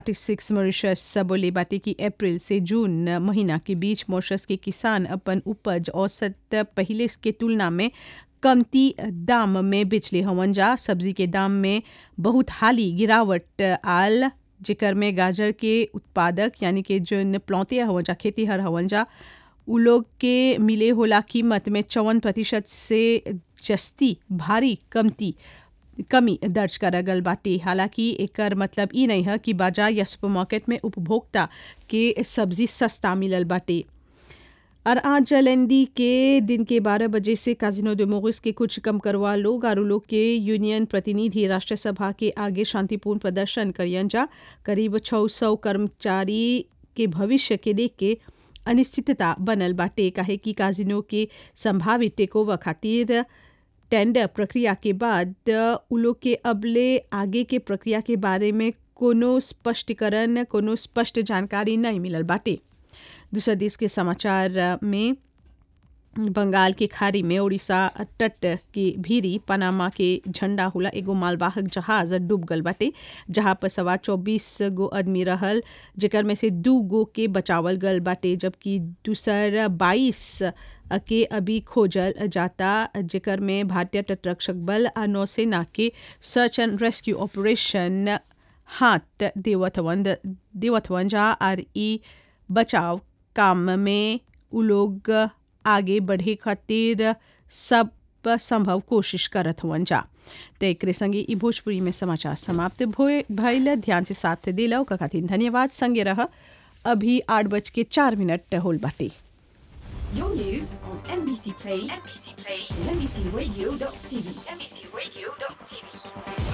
Six Mauritius बोले बाटे कि अप्रैल से जून महीना के बीच मॉरिशस के किसान अपन उपज औसत पहिले के तुलना में कमती दाम में बेचले हवन जा सब्जी के दाम में बहुत हाली गिरावट आल जेकर में गाजर के उत्पादक यानी कि जोन प्लौते हवन जा खेतीहर हवन जा उ लोग के मिले होला कीमत में चौवन प्रतिशत से जस्ती भारी कमती कमी दर्ज करल गल बाटे हालांकि एकर मतलब ई नहीं है कि बाजार या सुपरमार्केट में उपभोक्ता के सब्जी सस्ता मिलल बाटे और आज जलेंदी के दिन के 12 बजे से काजिनो de मोरिस के कुछ कम करवा लोग और लोग के यूनियन प्रतिनिधि राष्ट्र सभा के आगे शांतिपूर्ण प्रदर्शन करियन जा करीब 600 कर्मचारी के भविष्य के देख के अनिश्चितता बनल बाटे काहे कि काजिनो के संभावित टेकोवर खातिर टेंडर प्रक्रिया के बाद उ लोग के अबले आगे के प्रक्रिया के बारे में कोनो स्पष्टीकरण कोनो स्पष्ट जानकारी नहीं मिलल बाटे दूसरा देश के समाचार में बंगाल के खाड़ी में उड़ीसा तट के भीरी पनामा के झंडा होला एगो मालवाहक जहाज डूब गल बाटे जहां पर सवार चौबीस गो आदमी रहल जेकर में से दू गो के बचावल गल बाटे जबकि दूसर बाईस के अभी खोजल जाता जेकर में भारतीय तटरक्षक बल आ नौसेना के सर्च एंड रेस्क्यू ऑपरेशन हाथ देवत हवन देवत हवन जा और ई बचाव काम में उ लोग आगे बढ़े खातिर सब संभव कोशिश करत हुअन जा तो एक संगे ई भोजपुरी में समाचार समाप्त भइल ध्यान से साथ दिला का खातिर धन्यवाद संगे रह अभी आठ बज के चार मिनट होल बाटे Your news on NBC Play, NBC Play, and NBCRadio.tv, NBCRadio.tv.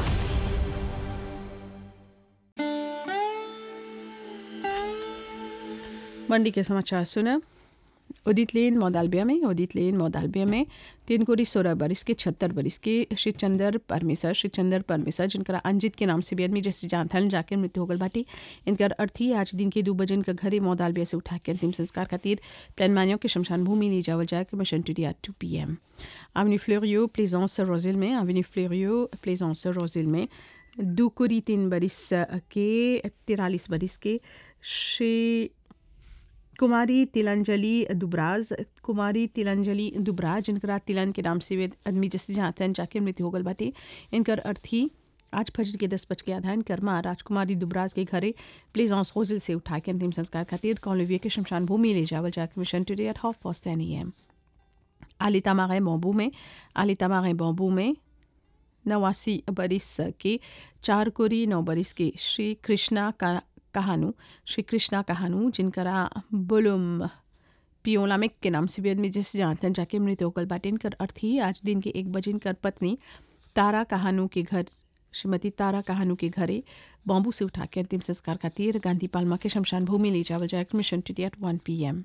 मंडी के समाचार सुना उदित लेन मौदालबिया में उदित लेन मौदालबिया में तीन कोरी सोलह बरिस के छहत्तर बरिस के श्री चंदर परमेसर श्री चंदर परमेसर जिनका अंजित के नाम से भी आदमी जैसे जानथन जाकर मृत्यु होगल बाटी इनकर अर्थी आज दिन के दो बजन का घरे मौदालबिया से उठा के अंतिम संस्कार खातिर प्लान मानियों के शमशान भूमि ले जावल जाए mission today two p m avenue Floreal Plaisance Rose Hill में आवनी फ्लोरियो प्लेजेंस रोजिल में दो कोरी तीन बरिस के तिरालीस बरिस के श्री कुमारी तिलंजलि दुबराज कुमारी तिलंजलि दुबराज जिनका तिलन के नाम से वे आदमी जैसे जानते हैं जाके मृत्यु होगल बाटे इनकर अर्थी आज फजर के दस बज के आधान कर्मा राजकुमारी दुबराज के घरे प्लेज ऑन होजल से उठा के अंतिम संस्कार खातिर कॉलोविया के शमशान भूमि ले जावल जाके mission today at half past N M आलिता मागे बॉम्बू में आलिता मागे बॉम्बू में नवासी बरिस के चार कोरी नौ बरिस के श्री कृष्णा का कहानू श्री कृष्णा कहानू जिनकरा बुलुम पियोलामिक के नाम से भी आदमी जिस जानते हैं जाके मृत्यु होगल बाटे इनकर अर्थी आज दिन के एक बजे इनकर पत्नी तारा कहानू के घर श्रीमती तारा कहानू के घरे बॉम्बू से उठा के अंतिम संस्कार खातिर गांधी पालमा के शमशान भूमि ले जावल जाए mission to at one p m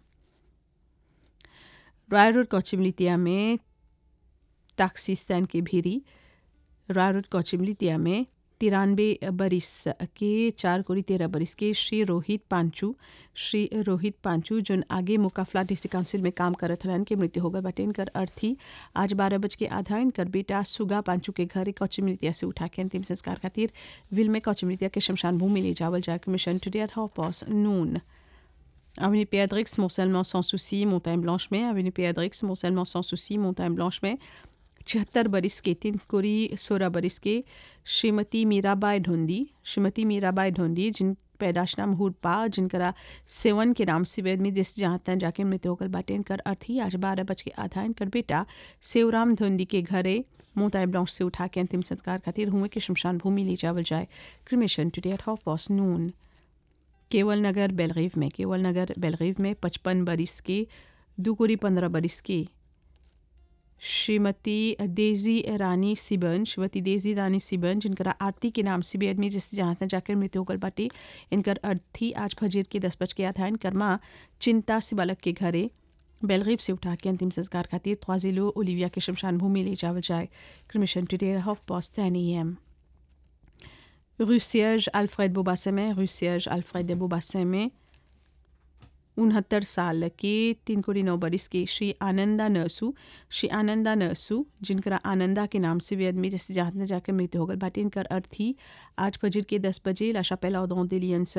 Royal road कोचिमलितिया में ताक्सिस्तान के भीरी रॉय रोड कोचिमलितिया में तिरानवे बरिस के चार कोरी तेरह बरिस के श्री रोहित पांचू श्री रोहित पांचू जोन आगे मुकाफला डिस्ट्रिक्ट काउंसिल में काम करत रहन के मृत्यु होगा बटे इनकर अर्थी आज बारह बज के आधा इनकर बेटा सुगा पांचू के घर कौचमृतिया से उठा के अंतिम संस्कार खातिर विल में कौचमृतिया के शमशान भूमि ले जावल जाकर mission today at half past noon Avenue Péadrix, Mont-Salement sans souci, Montagne Blanche में Avenue Péadrix, Mont-Salement sans souci, Montagne Blanche में छिहत्तर बरिस के तीन कोरी सोलह बरिस के श्रीमती मीराबाई ढोंदी श्रीमती मीराबाई ढोंदी जिन पैदाश नाम हुरपा जिनकरा सेवन के नाम से वेद में जिस जहाँ तन जाके मृत्यु होकर बाटे इनकर अर्थी आज बारह बज के आधा इनकर बेटा सेवराम धोंदी के घरे मोताई ब्लॉन्च से उठा के अंतिम संस्कार खातिर हुए के शमशान भूमि ले जावल जाए cremation today at half past noon केवल नगर बेलगीव में केवल नगर बेलगीव में पचपन बरिस के दो कोरी पंद्रह बरिस के श्रीमती डेजी रानी सिबन श्रीमती डेजी रानी सिबन जिनका आरती के नाम से भी आदमी जिस जहाँ तक जाकर मृत्यु होकर बाटे इनकर अर्थी आज फजीर के दस बज के आधा इनकर माँ चिंता से बालक के घरे बेलगीब से उठा के अंतिम संस्कार खातिर ख्वाजिलो ओलिविया के शमशान भूमि ले जावल जाए cremation today half past ten a m rue Siège Alfred Beaubassin में rue Siège Alfred de Beaubassin में उनहत्तर साल के तीन कोड़ी नौ बरिस के श्री आनंदा नरसू श्री आनंदा नरसू जिनका आनंदा के नाम से भी आदमी जैसे जहाँ जाकर मृत्यु होगल बाटे इनकर अर्थ ही आज फजर के दस बजे लाशा पहला दिलियन